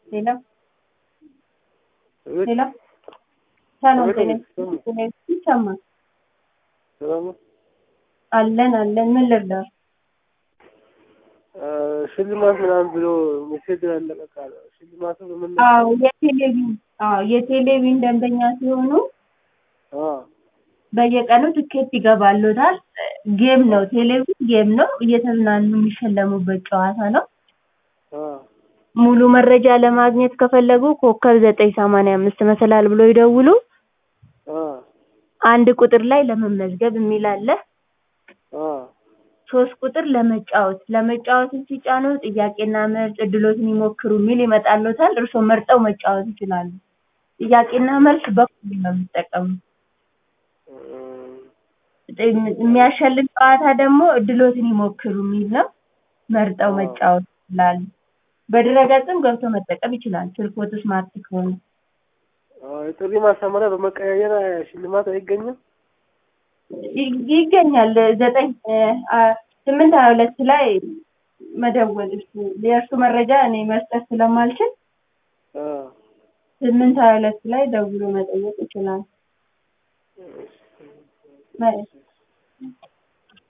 ሌላ ሌላ ሰላም ጤና ይሰማል? ሰላም ነው። አለን አለን። ምን ልርዳር? ሽልማት ምናምን ብሎ ሜሴጅ ያለቀቃ ሽልማቱ በምን አዎ የቴሌቪዥን አዎ የቴሌቪዥን ደንበኛ ሲሆኑ በየቀኑ ትኬት ይገባሉታል። ጌም ነው፣ ቴሌቪዥን ጌም ነው። እየተዝናኑ የሚሸለሙበት ጨዋታ ነው። ሙሉ መረጃ ለማግኘት ከፈለጉ ኮከብ ዘጠኝ ሰማንያ አምስት መሰላል ብሎ ይደውሉ። አንድ ቁጥር ላይ ለመመዝገብ የሚል አለ። ሶስት ቁጥር ለመጫወት ለመጫወትን ሲጫኑ ጥያቄና መልስ እድሎትን ይሞክሩ የሚል ይመጣልዎታል። እርስዎ መርጠው መጫወት ይችላሉ። ጥያቄና መልስ በኩል ነው የሚጠቀሙት። የሚያሸልም ጨዋታ ደግሞ እድሎትን ይሞክሩ የሚል ነው። መርጠው መጫወት ይችላሉ። በድረገጽም ገብቶ መጠቀም ይችላል። ስልክዎት ስማርት ከሆነ የጥሪ ማሳመሪያ በመቀያየር ሽልማት አይገኝም? ይ- ይገኛል። ዘጠኝ ስምንት ሀያ ሁለት ላይ መደወል እሱ የእርሱ መረጃ እኔ መስጠት ስለማልችል ስምንት ሀያ ሁለት ላይ ደውሎ መጠየቅ ይችላል።